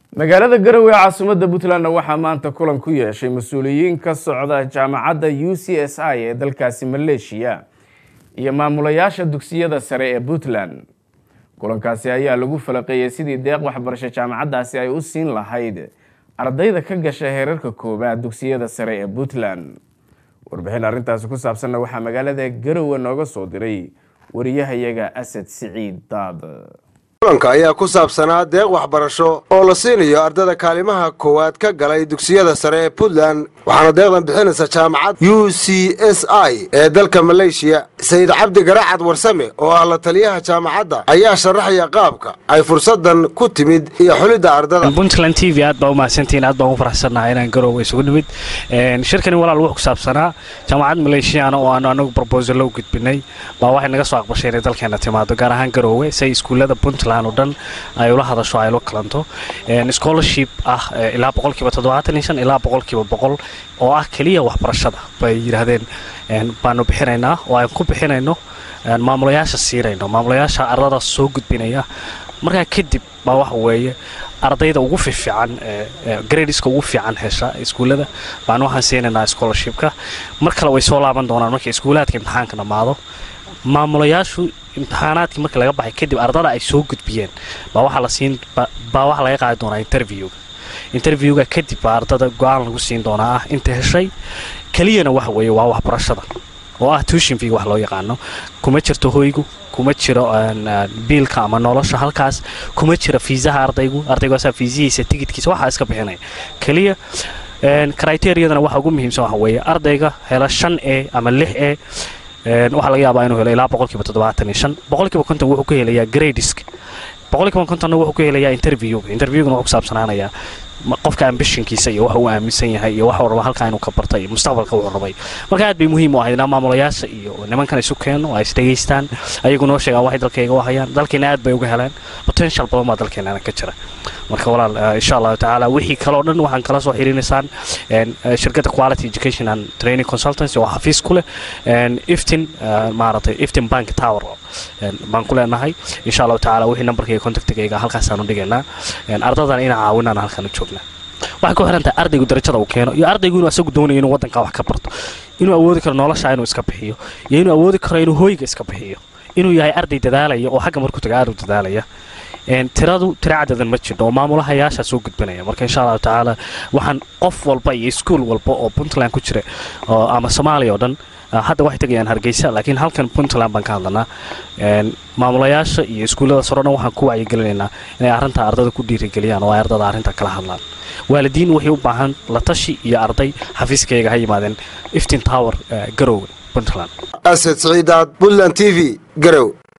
magaalada garowe caasimadda puntlandna waxaa maanta kulan ku yeeshay mas-uuliyiin ka socda jaamacadda u c s i ee dalkaasi maleeshiya iyo maamulayaasha dugsiyada sare ee puntland kulankaasi ayaa lagu falaqeeyey sidii deeq waxbarasho jaamacaddaasi ay u siin lahayd ardayda ka gasha heerarka koowaad dugsiyada sare ee puntland warbixin arrintaasi ku saabsanna waxaa magaalada garowe nooga soo diray wariyahayaga asad siciid daad kulanka ayaa ku saabsanaa deeq waxbarasho oo la siinayo ardada kaalimaha koowaad ka galay dugsiyada sare ee puntland waxaana deeqdan bixinaysa jaamacad u c s i ee dalka maleeshiya sayid cabdi garacad warsame oo ah la taliyaha jaamacadda ayaa sharaxaya qaabka ay fursadan ku timid iyo xulidda ardada puntland t v aad baa u mahadsantihiin aad baan ugu faraxsannahay inaan garoowe isugu nimid shirkani walaal wuxuu ku saabsanaa jaamacad maleeshiyaana oo aanu anagu brobosalo u gudbinay baa waxay naga soo aqbashay inay dalkeena timaado gaar ahaan garoowe say iskuullada puntland oo dhan ay ula hadasho ay ula kalanto scholarship ah ilaa boqolkiiba toddobaatan iyo shan ilaa boqolkiiba boqol oo ah keliya waxbarashada bay yidhaahdeen baanu bixinaynaa oo aan ku bixinayno maamulayaasha siinayno maamulayaasha ardada soo gudbinaya markaa kadib baa waxa weeye ardayda ugu fiifiican gradiska ugu fiican hesha iskuullada baan waxaan siinaynaa scholarshipka mar kale way soo laaban doonaan markay iskuulaadka imtixaanka dhammaado maamulayaashu imtixaanaadkii marka laga baxay kadib ardada ay soo gudbiyeen baa waxaa la siin baa waxaa laga qaadi doonaa interviewga interviewga kadib baa ardada go-aan lagu siin doonaa ah inta heshay keliyana waxa weeye waa waxbarashada oo ah tuushin fig wax loo yaqaano kuma jirto hoygu kuma jiro biilka ama nolosha halkaas kuma jira fiisaha ardaygu ardaygaasaa fiisihiisa tigidkiisa waxaa iska bixinaya keliya criteriyadana waxa ugu muhiimsan waxa weeye ardayga hela shan e ama lix e waxaa laga yaabaa inuu helo ilaa boqolkiiba toddobaatan iyo shan boqolkiiba konton wuxuu ku helayaa gradisk boqolkiiba kontonna wuxuu ku helayaa interviewga interviewgana wuxuu ku saabsanaanayaa qofka ambishinkiisa iyo waxa uu aaminsan yahay iyo waxuu raba halkaa inuu ka bartay iyo mustaqbalka wuxuu rabay marka aad bay muhiim u ahayd inaa maamulayaasha iyo nimankan isu keeno ay isdhegaystaan ayagu noo sheegaan waxay dalkayga u hayaan dalkeena aad bay uga heleen potential badan baa dalkeenana ka jira marka walaal insha allahu tacaala wixii kaleo dhan waxaan kala soo xiriinaysaan shirkadda quality education and training consultancy oo xafiis ku leh iftin maaragtay iftin bank tower baan ku leenahay insha allahu tacaala wixii nambarkayga contactigayga halkaasaanu dhigaynaa ardadan inaa caawinaan halkan u joognaa waxay ku xiran tahay ardaygu darajada uu keeno iyo ardaygu inuu asagu doonayo inuu waddankaa wax ka barto inuu awoodi karo nolosha inuu iska bixiyo iyo inuu awoodi karo inuu hooyga iska bixiyo inuu yahay arday dadaalaya oo xagga markuu taga aad u dadaalaya tiradu tira cadadan ma jirno oo maamulahayaashaa soo gudbanaya marka insha allahu tacaala waxaan qof walba iyo iskuol walba oo puntland ku jira ama soomaaliya oo dhan hadda waxay tegayaan hargeysa laakiin halkan puntland baan ka hadlanaa maamulayaasha iyo iskuullada soro dhan waxaan ku wacyigelinaynaa inay arrintaa ardada ku dhiirigeliyaan oo ay ardada arrintaa kala hadlaan waalidiin waxay u baahan la tashi iyo arday xafiiskayga ha yimaadeen iftin tower garowe puntland asad siciidaad puntland t v garow